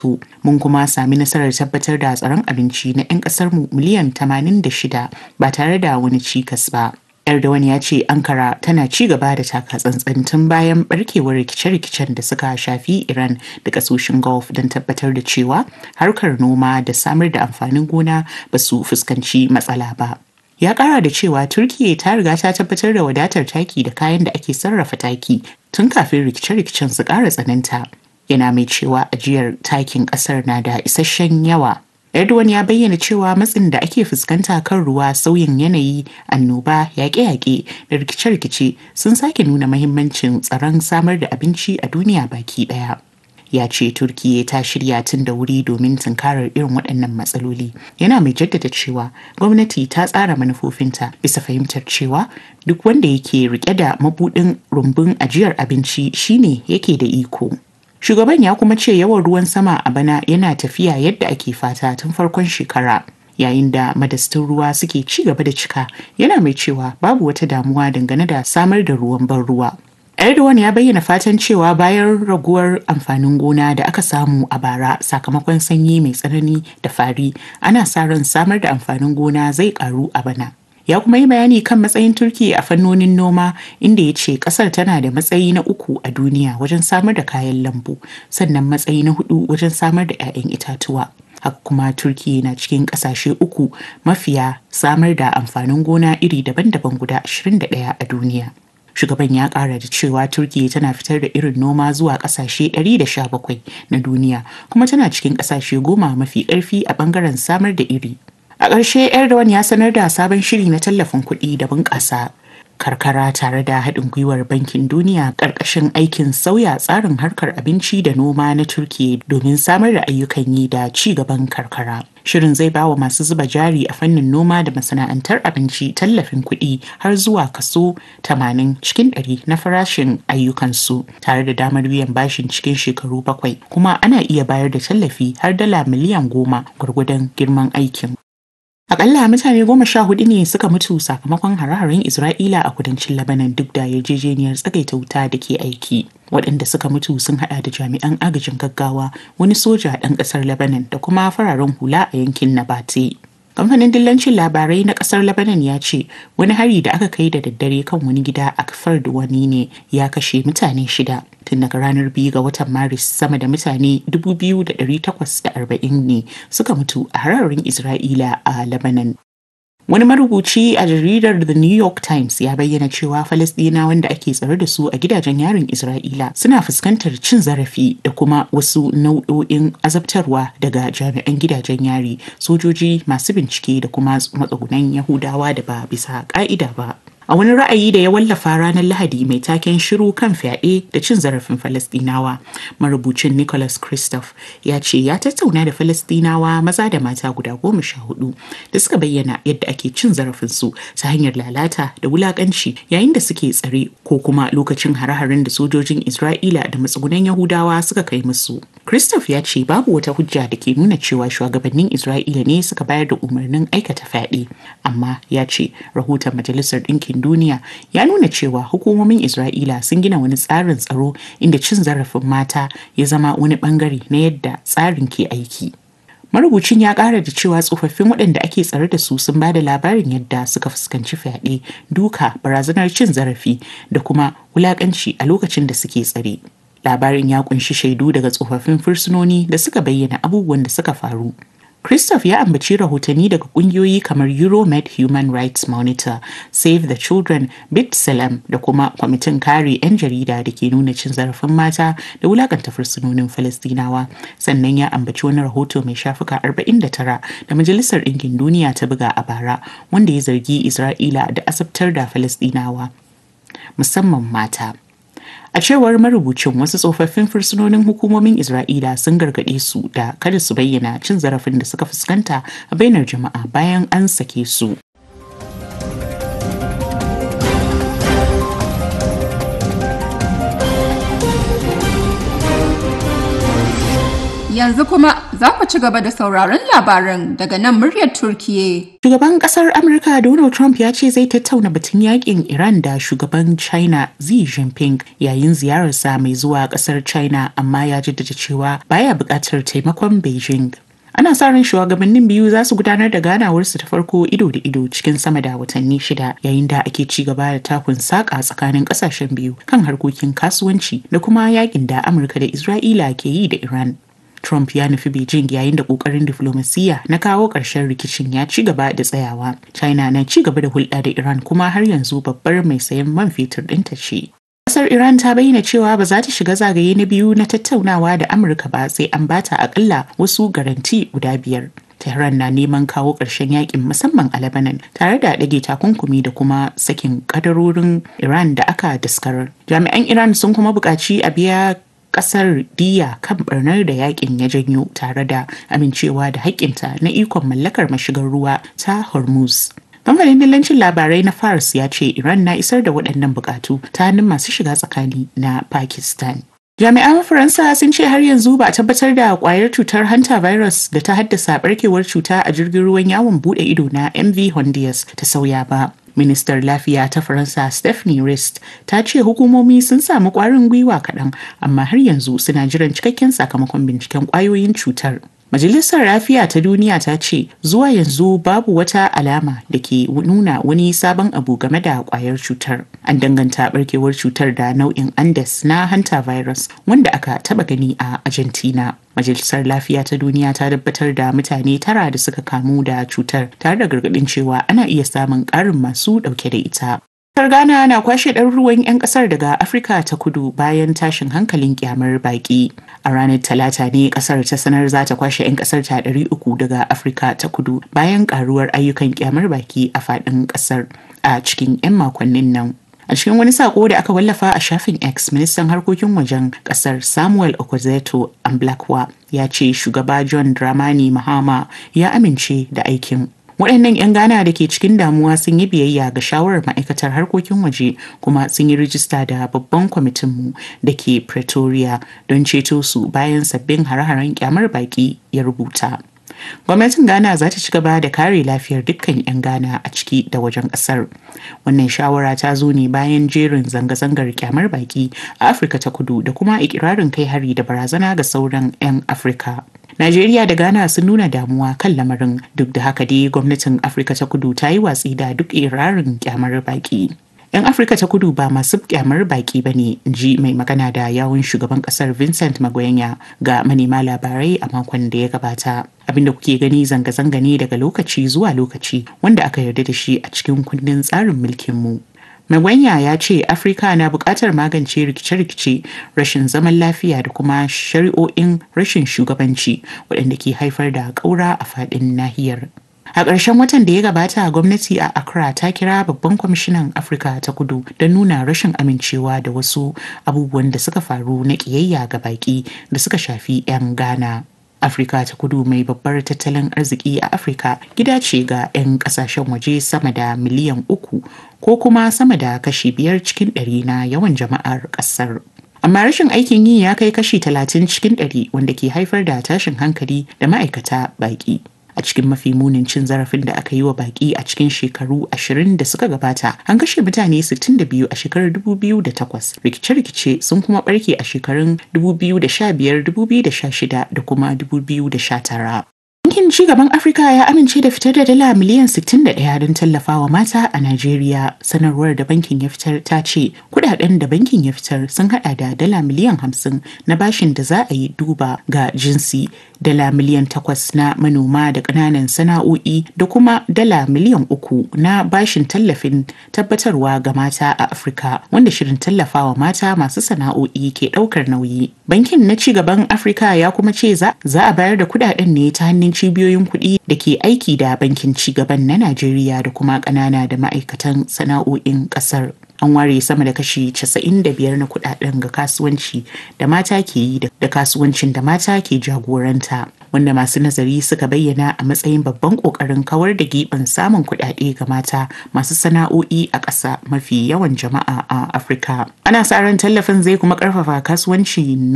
mun kuma sami nasarar tabbatar da tsaron abinci na 'yan ƙasarmu miliyan 86 ba tare da wani cikas ba. Erdogan ya ce Ankara tana ci gaba da taka tsantsan tun bayan barkewar rikice-rikicen da suka shafi Iran da kasoshin Gulf don tabbatar da cewa harkar noma da samar da amfanin gona ba su fuskanci matsala ba. Ya kara da cewa Turkiyya ta riga ta tabbatar da wadatar taki da kayan da ake sarrafa taki tun kafin rikice-rikicen su kara tsananta. Yana mai cewa ajiyar takin kasar na da isasshen yawa Erdogan ya bayyana cewa matsin da ake fuskanta kan ruwa sauyin yanayi annoba yaƙe-yaƙe da rikice-rikice sun sake nuna mahimmancin tsaron samar da abinci a duniya baki ɗaya. Ya ce Turkiyya ta shirya tun da wuri domin tunkarar irin waɗannan matsaloli. Yana mai jaddada cewa gwamnati ta tsara manufofinta bisa fahimtar cewa duk wanda yake rike da mabuɗin rumbun ajiyar abinci shine yake da iko. Shugaban ya kuma ce yawan ruwan sama a bana yana tafiya yadda ake fata tun farkon shekara. Yayin da madastun ruwa suke ci gaba da cika yana mai cewa babu wata damuwa dangane da samar da ruwan ban ruwa. Erdogan ya bayyana fatan cewa bayan raguwar amfanin gona da aka samu a bara sakamakon sanyi mai tsanani da fari ana sa ran samar da amfanin gona zai karu a bana. ya kuma yi bayani kan matsayin turki a fannonin noma inda ya ce kasar tana da matsayi na uku a duniya wajen samar da kayan lambu sannan matsayi na hudu wajen samar da 'ya'yan itatuwa haka kuma turki na cikin kasashe uku mafiya samar da amfanin gona iri daban-daban guda 21 a duniya shugaban ya kara da cewa turkiya tana fitar da irin noma zuwa kasashe 117 na duniya kuma tana cikin kasashe goma mafi karfi a bangaren samar da iri A ƙarshe Erdogan ya sanar da sabon shiri na tallafin kuɗi da bunƙasa karkara tare da haɗin gwiwar bankin duniya ƙarƙashin aikin sauya tsarin harkar abinci da noma na Turkiyya domin samar da ayyukan yi da ci gaban karkara. Shirin zai ba wa masu zuba jari a fannin noma da masana'antar abinci tallafin kuɗi har zuwa kaso 80 cikin 100 na farashin ayyukansu tare da damar biyan bashin cikin shekaru bakwai kuma ana iya bayar da tallafi har dala miliyan goma gwargwadon girman aikin. Akalla mutane goma sha hudu ne suka mutu sakamakon hare-haren Isra'ila a kudancin Lebanon duk da yarjejeniyar tsagaita wuta da ke aiki. Waɗanda suka mutu sun hada da jami'an agajin gaggawa, wani soja ɗan ƙasar Lebanon da kuma fararen hula a yankin Nabate. Kamfanin dillancin labarai na kasar Lebanon ya ce wani hari da aka kai da daddare kan wani gida a kafar da wani ne ya kashe mutane shida. Tun daga ranar biyu ga watan Maris sama da mutane 2,840 ne suka mutu a hararin Isra'ila a Lebanon. Wani marubuci a jaridar The New York Times ya bayyana cewa Falasɗina wanda ake tsare da su a gidajen yarin Isra'ila suna fuskantar cin zarafi da kuma wasu nau'o'in azabtarwa daga jami'an gidajen yari, sojoji masu bincike da kuma matsugunan Yahudawa da ba bisa ƙa'ida ba. A wani ra'ayi da ya wallafa ranar Lahadi mai taken shiru kan fyaɗe da cin zarafin Falasɗinawa, marubucin Nicholas Christoph ya ce ya tattauna da Falasɗinawa maza da mata guda goma sha hudu da suka bayyana yadda ake cin zarafinsu ta hanyar lalata da wulaƙanci yayin da suke tsare ko kuma lokacin hare-haren da sojojin Isra'ila da matsugunan Yahudawa suka kai musu. Christoph ya ce babu wata hujja da ke nuna cewa shugabannin Isra'ila ne suka bayar da umarnin aikata fyaɗe, amma ya ce rahoton Majalisar Ɗinkin duniya ya nuna cewa hukumomin Isra'ila sun gina wani tsarin tsaro inda cin zarafin mata ya zama wani bangare na yadda tsarin ke aiki. Marubucin ya ƙara da cewa tsofaffin waɗanda ake tsare da su sun ba da labarin yadda suka fuskanci fyaɗe, duka, barazanar cin zarafi da kuma wulaƙanci a lokacin da suke tsare. Labarin ya kunshi shaidu daga tsofaffin fursunoni da suka bayyana abubuwan da suka faru. Christoph ya ambaci rahotanni daga kungiyoyi kamar Euromed Human Rights Monitor, Save the Children, Bit Salam da kuma kwamitin kare 'yan jarida da ke nuna cin zarafin mata da wulakanta fursunonin Falastinawa. Sannan ya ambaci wani rahoto mai shafuka 49 da Majalisar Ɗinkin Duniya ta buga a bara wanda ya zargi Isra'ila da asabtar da Falastinawa, musamman mata. A cewar marubucin wasu tsofaffin fursunonin hukumomin Isra'ila sun gargaɗe su da kada su bayyana cin zarafin da suka fuskanta a bainar jama'a bayan an sake su. Yanzu kuma za ku ci gaba da sauraron labaran daga nan muryar Turkiye. Shugaban kasar Amurka Donald Trump ya ce zai tattauna batun yakin Iran da shugaban China Xi Jinping yayin ziyararsa mai zuwa kasar China amma ya jaddada cewa baya buƙatar taimakon Beijing. Ana sa ran shugabannin biyu za su gudanar da ganawarsu ta farko ido da ido cikin sama da watanni shida yayin da ake ci gaba da takun saƙa tsakanin ƙasashen biyu kan harkokin kasuwanci da kuma yakin da Amurka da Isra'ila ke yi da Iran. Trump ya nufi Beijing yayin da kokarin diflomasiyya na kawo ƙarshen rikicin ya ci gaba da tsayawa. China na ci gaba da hulɗa da Iran kuma har yanzu babbar mai sayan man fetur ɗinta ce. Kasar Iran ta bayyana cewa ba za ta shiga zagaye na biyu na tattaunawa da Amurka ba sai an bata akalla wasu garanti guda biyar. Tehran na neman kawo ƙarshen yakin musamman a Lebanon tare da ɗage takunkumi da kuma sakin kadarorin Iran da aka daskarar. Jami'an Iran sun kuma buƙaci a biya kasar diya kan barnar da yakin ya janyo tare da amincewa da haƙƙinta na ikon mallakar mashigar ruwa ta Hormuz. Kamfanin dillancin labarai na Fars ya ce Iran na isar da waɗannan buƙatu ta hannun masu shiga tsakani na Pakistan. Jami'an Faransa sun ce har yanzu ba a tabbatar da kwayar cutar hanta virus da ta haddasa barkewar cuta a jirgin ruwan yawon bude ido na MV Hondias ta sauya ba. Ministar Lafiya ta Faransa Stephanie Rist ta ce hukumomi sun samu kwarin gwiwa kaɗan amma har yanzu suna jiran cikakken sakamakon binciken kwayoyin cutar. Majalisar Lafiya ta Duniya ta ce zuwa yanzu babu wata alama da ke nuna wani sabon abu game da kwayar cutar. An danganta barkewar cutar da nau'in Andes na hanta virus wanda aka taba gani a Argentina. Majalisar Lafiya ta Duniya ta tabbatar da mutane tara da suka kamu da cutar tare da gargaɗin cewa ana iya samun ƙarin masu ɗauke da ita. Kasar Ghana na kwashe ɗaruruwan 'yan ƙasar daga Afirka ta kudu bayan tashin hankalin kyamar baƙi. A ranar Talata ne ƙasar ta sanar za ta kwashe 'yan ƙasar ta ɗari uku daga Afirka ta kudu bayan ƙaruwar ayyukan kyamar baƙi a faɗin ƙasar a cikin 'yan makonnin nan. A cikin wani sako da aka wallafa a shafin X, ministan harkokin wajen kasar Samuel Okwezeto Amblakwa ya ce shugaba John Dramani Mahama ya amince da aikin. waɗannan 'yan ghana da ke cikin damuwa sun yi biyayya ga shawarar ma'aikatar harkokin waje kuma sun yi rijista da babban kwamitinmu da ke pretoria don ceto su bayan sabbin hare-haren kyamar baki ya rubuta gwamnatin ghana za ta ci gaba da kare lafiyar dukkan 'yan ghana a ciki da wajen kasar wannan shawara ta zo ne bayan jerin zanga-zangar kyamar baki a afirka ta kudu da kuma ikirarin kai hari da barazana ga sauran 'yan afirka Najeriya da Ghana sun nuna damuwa kan lamarin duk da haka dai gwamnatin Afirka ta kudu ta yi watsi da duk irarin kyamar baki. 'Yan Afirka ta kudu ba masu kyamar baki ba ne, ji mai magana da yawun shugaban kasar Vincent Magwenya ga manema labarai a makon da ya gabata. Abinda kuke gani zanga-zanga ne daga lokaci zuwa lokaci wanda aka yarda da shi a cikin kundin tsarin mulkinmu. Magwanya ya ce Afirka na buƙatar magance rikice-rikice, rashin zaman lafiya da kuma shari'o'in rashin shugabanci waɗanda ke haifar da ƙaura a faɗin nahiyar. A ƙarshen watan da ya gabata gwamnati a Accra ta kira babban kwamishinan Afirka ta kudu don nuna rashin amincewa da wasu abubuwan da suka faru na ƙiyayya ga baƙi da suka shafi 'yan Ghana. Afirka ta kudu mai babbar tattalin arziki a Afirka gida ce ga 'yan kasashen waje sama da miliyan uku ko kuma sama da kashi biyar cikin ɗari na yawan jama'ar ƙasar. Amma rashin aikin yi ya kai kashi talatin cikin ɗari wanda ke haifar da tashin hankali da ma'aikata baƙi. a cikin mafi munin cin zarafin da aka yi wa baki a cikin shekaru ashirin da suka gabata an kashe mutane 62 a shekarar 2008 rikice-rikice sun kuma barke a shekarun 2015 2016 da kuma 2019 Bankin ci gaban Afirka ya amince da fitar da dala miliyan 61 don tallafawa mata a Najeriya. Sanarwar da bankin ya fitar ta ce kudaden da bankin ya fitar sun hada da dala miliyan 50 na bashin da za a yi duba ga jinsi, dala miliyan 8 na manoma da ƙananan sana'o'i da kuma dala miliyan 3 na bashin tallafin tabbatarwa ga mata a Afirka wanda shirin tallafawa mata masu sana'o'i ke ɗaukar nauyi. Bankin na ci gaban Afirka ya kuma ce za a bayar da kudaden ne ta hannun cibiyoyin kuɗi da ke aiki da bankin cigaban na Najeriya da kuma ƙanana da ma'aikatan sana'o'in ƙasar. An ware sama da kashi 95 na kuɗaɗen ga kasuwanci da mata ke yi da kasuwancin da mata ke jagoranta. Wanda masu nazari suka bayyana a matsayin babban ƙoƙarin kawar da giɓin samun kuɗaɗe ga mata masu sana'o'i a ƙasa mafi yawan jama'a a Afirka. Ana sa ran tallafin zai kuma ƙarfafa kasuwanci